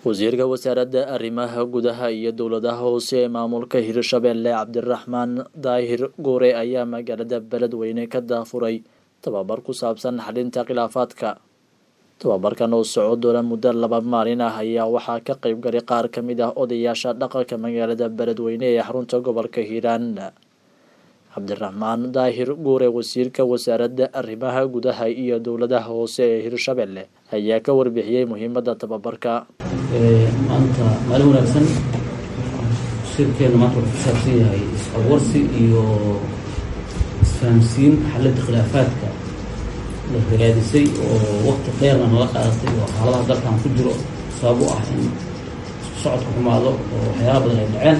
wasiirka wasaaradda arrimaha gudaha iyo dowladaha hoose ee maamulka hirshabelle cabdiraxmaan daahir guure ayaa magaalada beledweyne ka daafuray tababar ku saabsan xalinta khilaafaadka tababarkan oo soco doona muddo laba maalin ah ayaa waxaa ka qeyb galay qaar ka mid ah odayaasha dhaqanka magaalada beledweyne ee xarunta gobolka hiiraan cabdiraxmaan daahir guure wasiirka wasaaradda arrimaha gudaha iyo dowladaha hoose ee hirshabelle ayaa ka warbixiyey muhiimadda tababarka maanta maalin wanaagsan shirkeena maanta wuxuu ku saabsan yahay is-awarsi iyo isfahamsiin xalinta khilaafaadka la hagaadisay oo waqti dheerna nala qaadatay oo xaaladaha dalkan ku jiro sabab u ah in isku socodka xumaado oo waxyaala badan ay dhaceen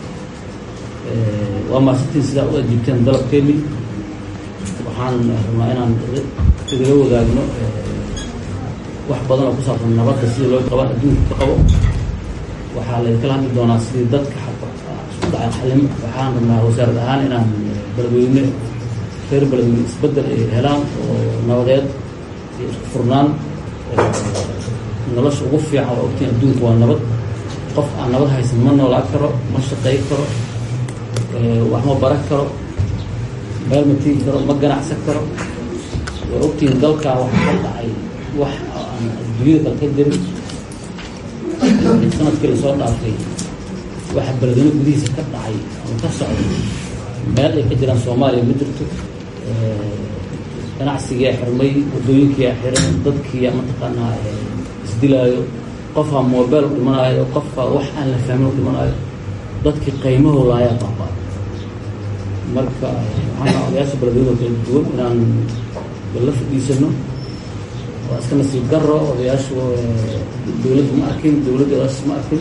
waa maasantiin sidaa u ajiibteen dalabkeeni waxaan rabnaa inaan idila wadaagno wax badan oo ku saabsan nabadda sidii loo qabaan adduunka ka qabo waxaa laykala hadli doonaa sidii dadka isku dhacan xalim waxaan rabnaa wasaarad ahaan inaan beledweyne reer beledweyne isbeddel ay helaan oo nabadeed iyo isku furnaan nolosha ugu fiican waa ogtiin adduunka waa nabad qof aan nabad haysan ma noolaan karo ma shaqay karo wax ma baran karo meel ma tigi karo ma ganacsan karo waa ogtiin dalkan waxa ka dhacay wax aan adduunyada kale ka jirin sanadkii lasoo dhaafay waxa beledweyne gudihiisa ka dhacay ama ka socday meel ay ka jiraan soomaaliya ma jirto ganacsigiia xirmay waddooyinkiia xiran dadkiia mataqaanaa isdilaayo qofaa mobile u dhimanaayo qofaa wax aan la fahmin u dhimanaayo dadkii qaymaho laayaa baabaa marka waxaan odayaasha beledweyne kala duwan inaan la fadhiisano waa iska nasiib daro odayaashu dowladda ma arkin dowladda odayaashas ma arkin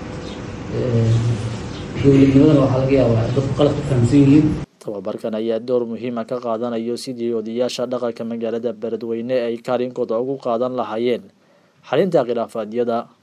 dowladnimadana waxaa laga yaabaa dadku qalad ka fahamsan yihiin tababarkan ayaa door muhiima ka qaadanayo sidii odayaasha dhaqanka magaalada beledweyne ay kaalinkooda ugu qaadan lahaayeen xalinta khilaafaadyada